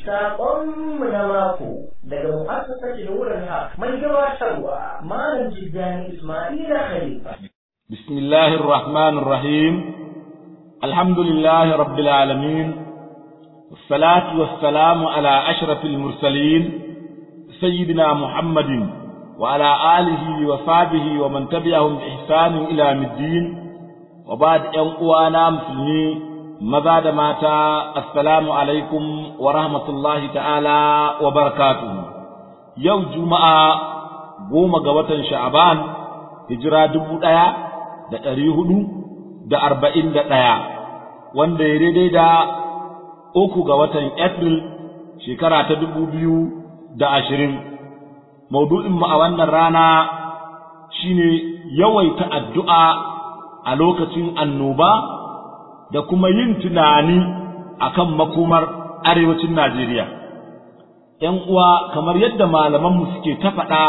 Saƙonmu na mako daga mu'assasar Nuran Haq mai gabatarwa Malam Jiddani Ismaila Khalifa. بسم الله الرحمن الرحيم الحمد لله رب العالمين والصلاة والسلام على أشرف المرسلين سيدنا محمد وعلى آله وصحبه ومن تبعهم بإحسان إلى يوم الدين وبعد أن أوانا مسلمين maza da mata assalamu alaikum wa rahmatullahi ta'ala wa barakatuhu yau juma'a goma ga watan sha'aban hijira dubu ɗaya da ɗari hudu da arba'in da ɗaya wanda ya daidai da uku ga watan april shekara ta dubu biyu da ashirin maudu'inmu a wannan rana shine yawaita addu'a a lokacin annoba da kuma yin tunani akan makomar arewacin Najeriya. ‘Yan uwa kamar yadda malamanmu suke ta faɗa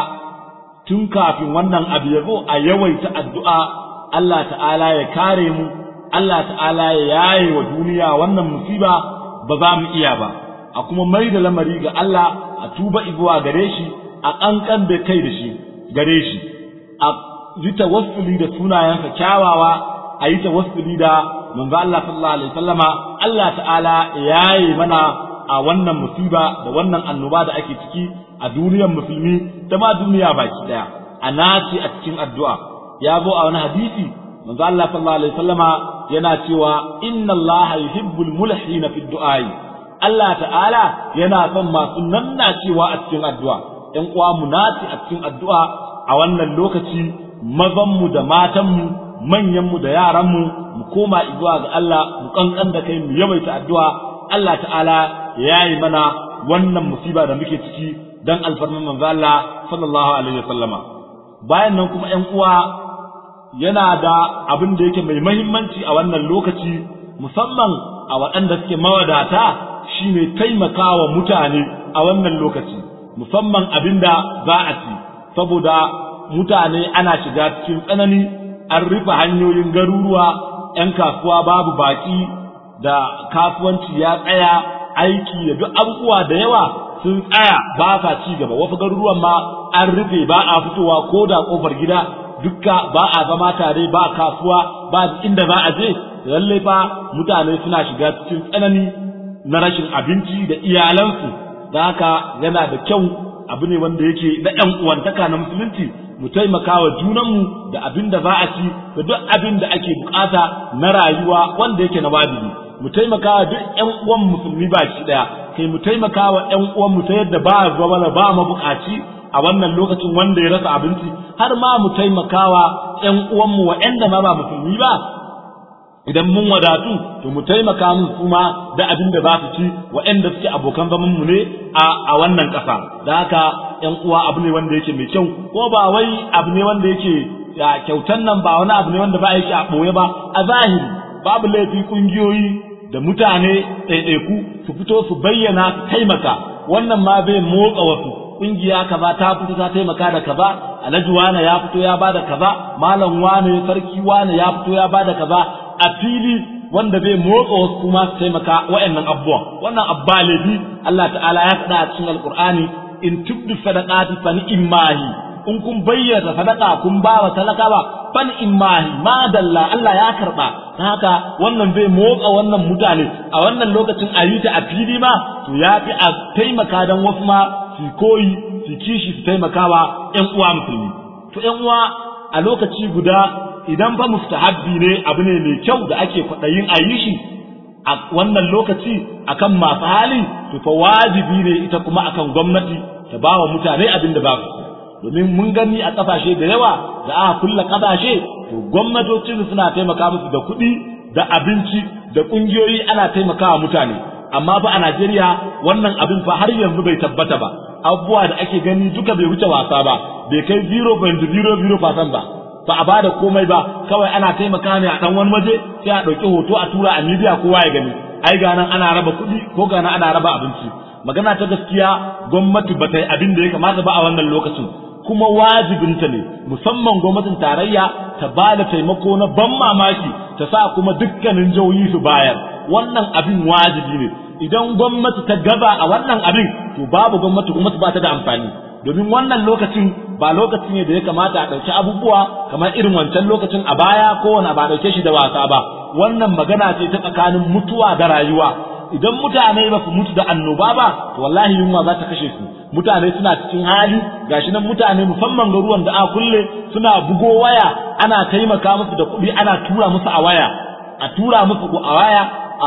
tun kafin wannan abu ya zo a yawaita addu'a Allah ta'ala ya kare mu, Allah ta'ala ya yaye wa duniya wannan musiba ba za mu iya ba, a kuma mai da lamari ga Allah a tuba zuwa gare shi a ƙanƙan da kai da shi gare shi, a yi tawassuli da sunayensa kyawawa a yi tawassuli da manzo Allah sallallahu alaihi wasallama Allah ta'ala yayi mana a wannan musiba da wannan annoba da ake ciki a duniyar musulmi da ma duniya baki daya a naci a cikin addu'a ya zo a wani hadisi manzo Allah sallallahu alaihi wasallama yana cewa inna Allah yuhibbul mulhina fi du'ai Allah ta'ala yana son masu nannacewa a cikin addu'a ɗan uwa mu naci a cikin addu'a a wannan lokaci mazanmu da matanmu manyanmu da yaranmu mu koma zuwa ga Allah mu kankan da kai mu yawaita addu'a Allah ta'ala ya yi mana wannan musiba da muke ciki dan alfarman manzo Allah sallallahu alaihi wasallama bayan nan kuma ƴan uwa yana da abin da yake mai muhimmanci a wannan lokaci musamman a waɗanda suke mawadata shine taimakawa mutane a wannan lokaci musamman abinda za a ci saboda mutane ana shiga cikin tsanani an rufe hanyoyin garuruwa ‘yan kasuwa babu baƙi da kasuwanci ya tsaya aiki da duk abubuwa da yawa sun tsaya ba sa ci gaba wasu garuruwan ma an rufe ba a fitowa ko da ƙofar gida dukka ba a zama tare ba kasuwa ba inda za a je lalle fa mutane suna shiga cikin tsanani na rashin abinci da iyalansu da haka yana da kyau abu ne wanda yake na ‘yan uwantaka na musulunci mu taimaka wa junanmu da abin da za a ci da duk abin da ake bukata na rayuwa wanda yake na wajibi mu taimaka wa duk ƴan uwan musulmi ba shi daya kai mu taimaka wa ƴan uwan mu ta yadda ba zama ba mabukaci a wannan lokacin wanda ya rasa abinci har ma mu taimaka wa ƴan uwan mu waɗanda ma ba musulmi ba idan mun wadatu to mu taimaka musu kuma da abin da za su ci waɗanda suke abokan zaman mu ne a wannan ƙasa da haka ƴan uwa abu ne wanda yake mai kyau ko ba wai abu ne wanda yake kyautan nan ba wani abu ne wanda ba yake a ɓoye ba a zahiri babu laifi ƙungiyoyi da mutane ɗaiɗaiku su fito su bayyana su taimaka wannan ma zai motsa wasu ƙungiya kaza ta fito ta taimaka da kaza alhaji wane ya fito ya bada kaza malam wane sarki wane ya fito ya bada kaza a fili wanda zai motsa wasu kuma su taimaka wa'annan abubuwan wannan abba laifi Allah ta'ala ya faɗa a cikin alƙur'ani in tubdu sadaqati fa ni'mahi in kun bayyana sadaqa kun ba wa talakawa fa ni'mahi ma dalla Allah ya karba dan haka wannan zai motsa wannan mutane a wannan lokacin a yi ta a fili ma to ya fi a taimaka dan wasu ma su koyi su kishi su taimakawa ƴan uwa musulmi to ƴan uwa a lokaci guda idan fa mustahabbi ne abu ne mai kyau da ake kwaɗayin a yi shi a wannan lokaci akan masu hali to fa wajibi ne ita kuma akan gwamnati ta ba wa mutane abin da ba su domin mun gani a ƙasashe da yawa da aka kulla ƙasashe to gwamnatocin suna taimaka musu da kuɗi da abinci da ƙungiyoyi ana taimakawa mutane amma fa a Najeriya wannan abin fa har yanzu bai tabbata ba abubuwa da ake gani duka bai wuce wasa ba bai kai 0.00% ba ba a bada komai ba kawai ana taimaka ne a dan wani waje sai a ɗauki hoto a tura a media kowa ya gani ai ga nan ana raba kuɗi ko ga nan ana raba abinci magana ta gaskiya gwamnati ba ta yi abin da ya kamata ba a wannan lokacin kuma wajibinta ne musamman gwamnatin tarayya ta ba da taimako na ban mamaki ta sa kuma dukkanin jihohi su bayar wannan abin wajibi ne idan gwamnati ta gaba a wannan abin to babu gwamnati gwamnati ba ta da amfani domin wannan lokacin ba lokaci ne da ya kamata a ɗauki abubuwa kamar irin wancan lokacin a baya kowane ba ɗauke shi da wasa ba wannan magana ce ta tsakanin mutuwa da rayuwa idan mutane ba su mutu da annoba ba to wallahi yunwa za ta kashe su mutane suna cikin hali gashi nan mutane musamman garuwan da a kulle suna bugo waya ana taimaka musu da kuɗi ana tura musu a waya a tura musu a waya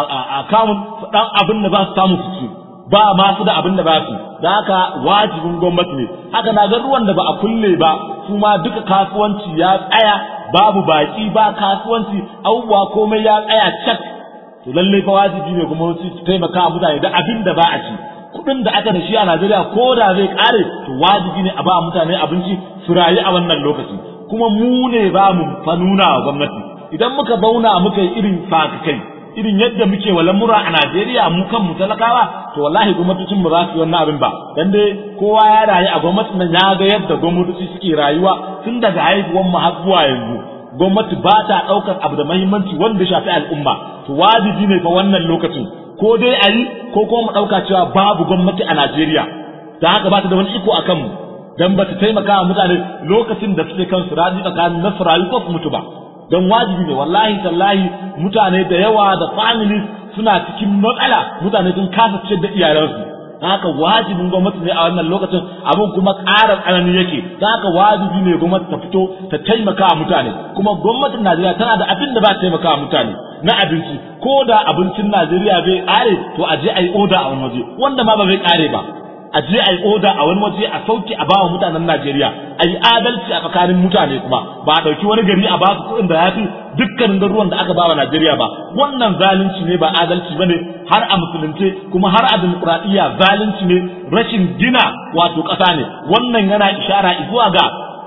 a kamun dan abin da za su samu su ci ba ma su da abin da ba su da haka wajibin gwamnati ne haka na garuwan da ba a kulle ba su ma duka kasuwanci ya tsaya babu baki ba kasuwanci abubuwa komai ya tsaya cak to lalle fa wajibi ne kuma su taimaka mutane da abin da ba a ci kuɗin da aka da shi a Najeriya ko da zai kare to wajibi ne a ba mutane abinci su rayu a wannan lokaci kuma mu ne ba mu fa nuna wa gwamnati idan muka bauna muka yi irin kai irin yadda muke wa lamura a Najeriya mu kan mu talakawa to wallahi gwamnatocin mu za su yi wannan abin ba dan dai kowa ya rayu a gwamnatin nan ya ga yadda gwamnatoci suke rayuwa tun daga haihuwar mu har zuwa yanzu gwamnati ba ta ɗaukar abu da mahimmanci wanda shafi al'umma to wajibi ne fa wannan lokacin ko dai a yi ko kuma mu ɗauka cewa babu gwamnati a Najeriya da haka ba ta da wani iko a kanmu dan ba ta taimaka wa mutane lokacin da suke kan su raji tsakanin na su rayu ko su mutu ba don wajibi ne wallahi tallahi mutane da yawa da families suna cikin matsala mutane sun kasa ciyar da iyalansu haka wajibin gwamnati ne a wannan lokacin abin kuma ƙara tsanani yake haka wajibi ne gwamnati ta fito ta taimaka wa mutane kuma gwamnatin Najeriya tana da abin da ba ta taimaka wa mutane na abinci ko da abincin Najeriya bai ƙare to a je a yi oda a wani waje wanda ma ba zai ƙare ba a je a yi oda a wani waje a sauke a bawa mutanen Najeriya a yi adalci a tsakanin mutane kuma ba a ɗauki wani gari a basu kuɗin da ya fi dukkanin garuruwan da aka bawa Najeriya ba wannan zalunci ne ba adalci ba ne har a musulunce kuma har a dimokuraɗiyya zalunci ne rashin gina wato ƙasa ne wannan yana ishara zuwa ga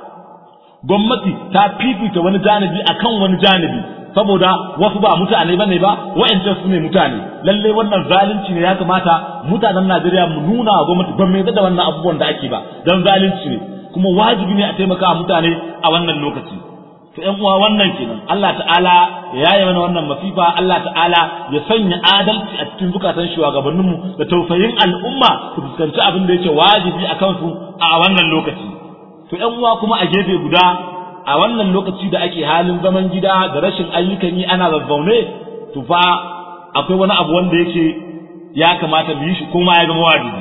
gwamnati ta fifita wani janibi akan wani janibi saboda wasu ba mutane bane ba wa'ancan su ne mutane lalle wannan zalunci ne ya kamata mutanen Najeriya mu nuna wa gwamnati ban mai da wannan abubuwan da ake ba dan zalunci ne kuma wajibi ne a taimaka mutane a wannan lokaci to ƴan uwa wannan kenan Allah ta'ala ya yaye mana wannan masifa Allah ta'ala ya sanya adalci a cikin zukatan shugabanninmu da tausayin al'umma su fuskanci abin da yake wajibi a kansu a wannan lokaci to ƴan uwa kuma a gefe guda a wannan lokaci da ake halin zaman gida da rashin ayyukan yi ana zazzaune to fa akwai wani abu wanda yake ya kamata mu yi shi kuma ya zama wajibi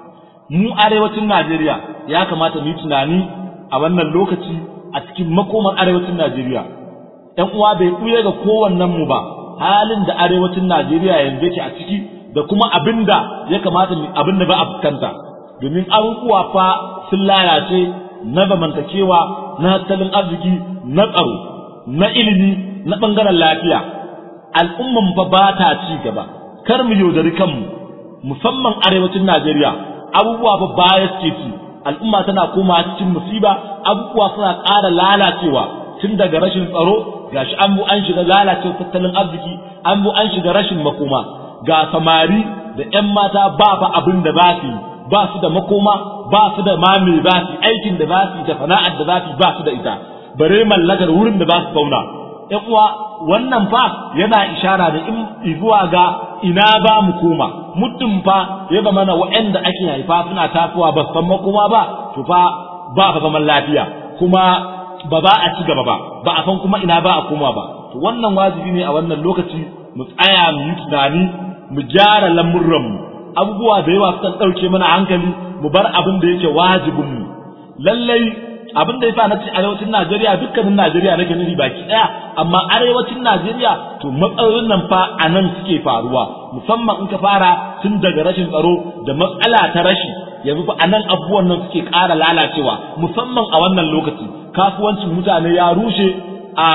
mu arewacin Najeriya ya kamata mu yi tunani a wannan lokaci a cikin makomar arewacin Najeriya ɗan uwa bai kuye ga kowannen mu ba halin da arewacin Najeriya yanzu yake a ciki da kuma abinda ya kamata mu abinda ba a fuskanta domin abubuwa fa sun lalace na zamantakewa na tattalin arziki na tsaro na ilimi na ɓangaren lafiya al'umman fa ba ta ci gaba kar mu yaudari kanmu musamman arewacin Najeriya abubuwa fa baya suke ci al'umma tana koma cikin musiba abubuwa suna ƙara lalacewa tun daga rashin tsaro gashi an bu an shiga lalacewa tattalin arziki an bu an shiga rashin makoma ga samari da 'yan mata ba fa abin da ba su ba su da makoma ba su da mame ba su aikin da ba su da sana'ar da za su ba su da ita bare mallakar wurin da ba su zauna ƴan uwa wannan fa yana ishara da in zuwa ga ina ba mu koma muddin fa ya zama na waɗanda ake haifa suna tasowa ba san makoma ba to fa ba fa zaman lafiya kuma ba za a ci gaba ba ba a san kuma ina ba a koma ba to wannan wajibi ne a wannan lokaci mu tsaya mu yi tunani mu gyara lamurranmu abubuwa da yawa sukan ɗauke mana hankali mu bar abin da yake wajibin mu lallai abin da yasa na ce arewacin Najeriya dukkanin Najeriya nake nufi baki ɗaya amma arewacin Najeriya to matsalolin nan fa a nan suke faruwa musamman in ka fara tun daga rashin tsaro da matsala ta rashi yanzu fa a nan abubuwan nan suke ƙara lalacewa musamman a wannan lokaci kasuwancin mutane ya rushe a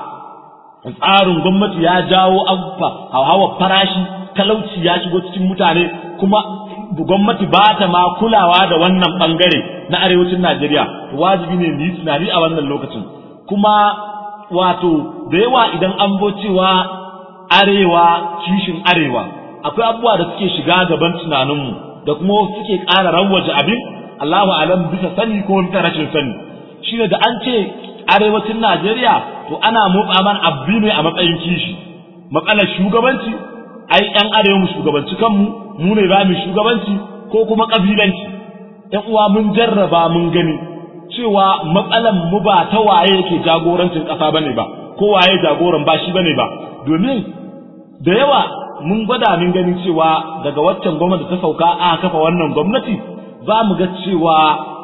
tsarin gwamnati ya jawo abubuwa hawa farashi talauci ya shigo cikin mutane kuma gwamnati ba ta ma kulawa da wannan bangare na arewacin Najeriya wajibi ne mu yi tunani a wannan lokacin kuma wato da yawa idan an bo cewa arewa kishin arewa akwai abubuwa da suke shiga gaban tunaninmu da kuma suke ƙara rawaje abin Allahu alam bisa sani ko bisa rashin sani shine da an ce arewacin Najeriya to ana motsa man abbi ne a matsayin kishi matsalar shugabanci ai yan arewa mu shugabanci kanmu mu ne za mu shugabanci ko kuma kabilanci yan uwa mun jarraba mun gani cewa matsalan mu ba ta waye yake jagorancin ƙasa bane ba ko waye jagoran ba shi bane ba domin da yawa mun gwada mun gani cewa daga waccan gwamnati ta sauka a kafa wannan gwamnati za mu ga cewa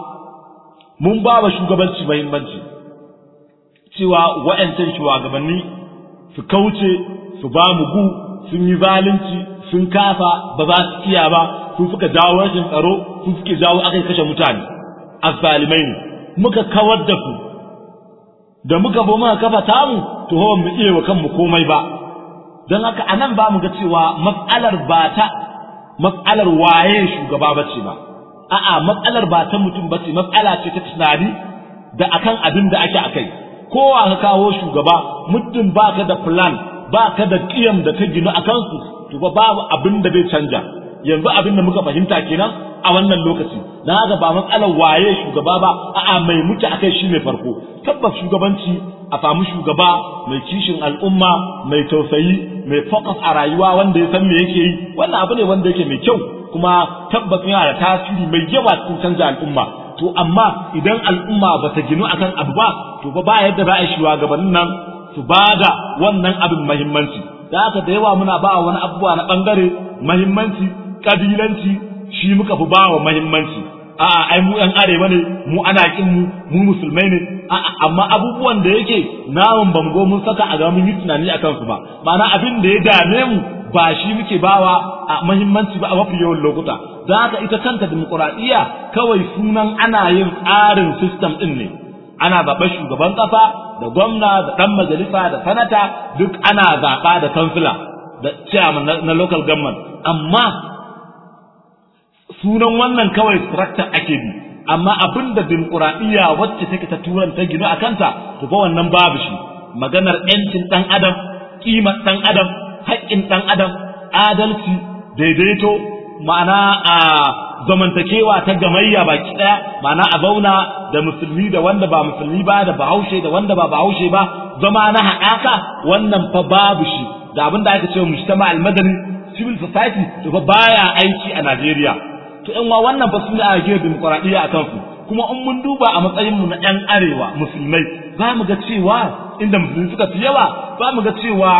mun ba wa shugabanci muhimmanci cewa wa'yancan shugabanni su kauce su ba mu gu sun yi zalunci sun kafa ba za su iya ba sun suka jawo rashin tsaro sun suke jawo aka kashe mutane azzalimai ne muka kawar da su da muka bo muka kafa tamu to hawa mu iya wa kanmu komai ba don haka anan ba mu ga cewa matsalar ba ta matsalar waye shugaba bace ba a'a matsalar ba ta mutum bace matsala ce ta tunani da akan abin da ake akai kowa ka kawo shugaba muddin baka da plan baka da kiyam da ta ginu akan su to ba babu abin da zai canja yanzu abin da muka fahimta kenan a wannan lokaci dan haka ba matsalar waye shugaba ba a'a mai muke akai shi ne farko tabbas shugabanci a samu shugaba mai kishin al'umma mai tausayi mai focus a rayuwa wanda ya san me yake yi wannan abu ne wanda yake mai kyau kuma tabbas yana da tasiri mai yawa cikin canza al'umma to amma idan al'umma ba ta ginu akan abu ba to ba yadda za a yi shugabannin nan su ba da wannan abin mahimmanci da haka da yawa muna ba wani abubuwa na bangare mahimmanci kabilanci shi muka fi ba wa mahimmanci a'a ai mu yan arewa ne mu ana kin mu mu musulmai ne a'a amma abubuwan da yake namun bango mun saka a ga mun yi tunani akan su ba ma'ana abin da ya dame mu ba shi muke bawa a mahimmanci ba a mafi yawan lokuta da haka ita kanta dimokuraɗiyya kawai sunan ana yin tsarin system ɗin ne ana zaɓar shugaban ƙasa da gwamna da ɗan majalisa da sanata duk ana zaɓa da kansila da chairman na local government amma sunan wannan kawai structure ake bi amma abin da dimokuraɗiyya wacce take ta turan ta ginu a kanta to fa wannan babu shi maganar 'yancin ɗan adam ƙimar ɗan adam haƙƙin ɗan adam adalci daidaito ma'ana a zamantakewa ta gamayya baki ɗaya ma'ana a zauna da musulmi da wanda ba musulmi ba da bahaushe da wanda ba bahaushe ba zama na haɗaka wannan fa babu shi da abin da aka ce mujtama al-madani civil society to fa baya aiki a Najeriya to in wa wannan fa sune a gina dimokuraɗiyya a kansu kuma in mun duba a matsayin mu na ƴan arewa musulmai za mu ga cewa inda musulmi suka fi yawa za mu ga cewa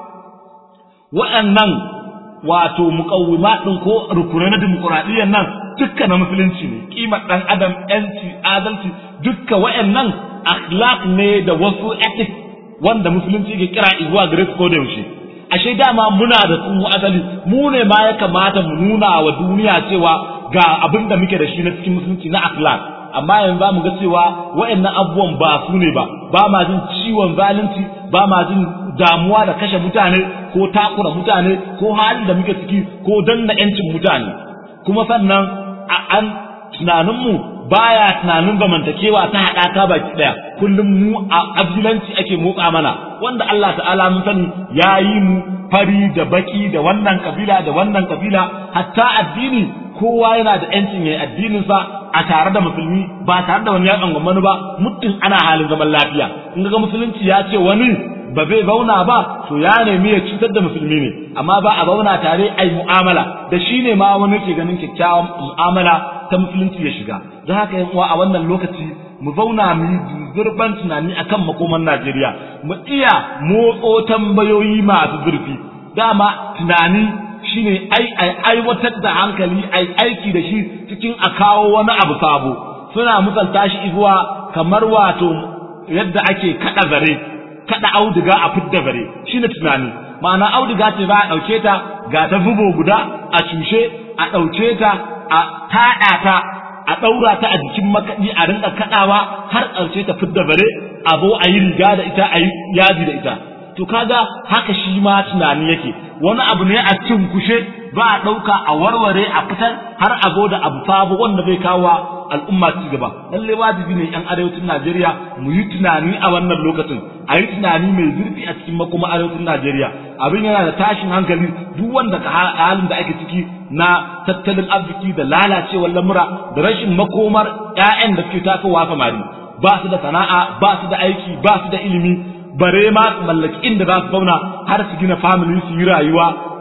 waɗannan wato muƙawwima ɗin ko rukunai na dimokuraɗiyyar nan dukka na musulunci ne ƙimar ɗan adam ƴanci adalci dukka waɗannan akhlaq ne da wasu ethics wanda musulunci ke kira zuwa gare su ko da yaushe ashe dama muna da su asali mu ne ma ya kamata mu nuna wa duniya cewa ga abin da muke da shi na cikin musulunci na akhlaq amma yanzu mu ga cewa waɗannan abubuwan ba su ne ba ba ma jin ciwon zalunci ba ma jin damuwa da kashe mutane ko takura mutane ko halin da muke ciki ko danna yancin mutane kuma sannan an tunaninmu baya tunanin zamantakewa ta haɗaka baki ɗaya kullum mu a abilanci ake motsa mana wanda Allah ta'ala mun sani ya yi mu fari da baki da wannan kabila da wannan kabila hatta addini kowa yana da yancin yayi addininsa a tare da musulmi ba tare da wani ya tsangwamani ba muddin ana halin zaman lafiya in ga musulunci ya ce wani ba zai zauna ba to ya nemi ya cutar da musulmi ne amma ba a zauna tare ai mu'amala da shi ne ma wani ke ganin kyakkyawan mu'amala ta musulunci ya shiga don haka yan uwa a wannan lokaci mu zauna mu yi zurban tunani akan makoman Najeriya mu iya motso tambayoyi masu zurfi dama tunani shine ai ai aiwatar da hankali ai aiki da shi cikin a kawo wani abu sabo suna misalta shi zuwa kamar wato yadda ake kada zare kada auduga a fidda bare shine tunani ma'ana auduga ce ba a dauke ta ga ta bubo guda a cushe a dauke ta a tada ta a daura ta a jikin makadi a rinka kadawa har ƙarshe ta fidda bare a zo a yi riga da ita a yi yaji da ita to kaga haka shi ma tunani yake wani abu ne a cikin kushe ba a ɗauka a warware a fitar har a zo da abu sabo wanda zai kawo al'umma ci gaba lalle wajibi ne yan arewacin Najeriya mu yi tunani a wannan lokacin a yi tunani mai zurfi a cikin makoma arewacin Najeriya abin yana da tashin hankali duk wanda ka halin da ake ciki na tattalin arziki da lalacewar lamura da rashin makomar ƴaƴan da suke tasowa samari ba su da sana'a ba su da aiki ba su da ilimi bare ma su mallaki inda za su zauna har su gina family su yi rayuwa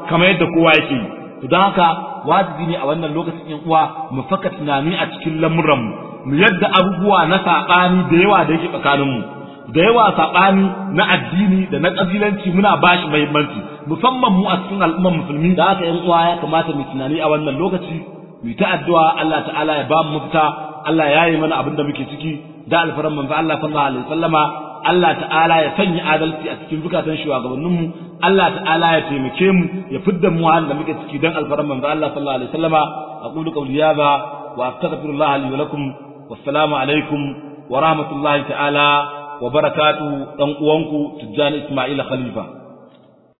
kamar yadda kowa yake yi to don haka wajibi ne a wannan lokacin yan uwa mu faka tunani a cikin lamuran mu mu yadda abubuwa na saɓani da yawa da yake tsakanin mu da yawa saɓani na addini da na ƙabilanci muna bashi muhimmanci musamman mu a cikin al'ummar musulmi da haka yan uwa ya kamata mu tunani a wannan lokaci mu ta addu'a Allah ta'ala ya ba mu mafita Allah ya yi mana abin da muke ciki da alfaran manzo Allah sallallahu alaihi wasallama Allah ta'ala ya sanya adalci a cikin zukatan shugabanninmu Allah ta'ala ya taimake mu ya fidda mu halin da muke ciki dan alfaran manzo Allah sallallahu alaihi wasallama aqulu qawli hadha wa astaghfirullah li wa lakum wassalamu alaikum wa rahmatullahi ta'ala wa barakatuhu dan uwanku Tijjani Ismail Khalifa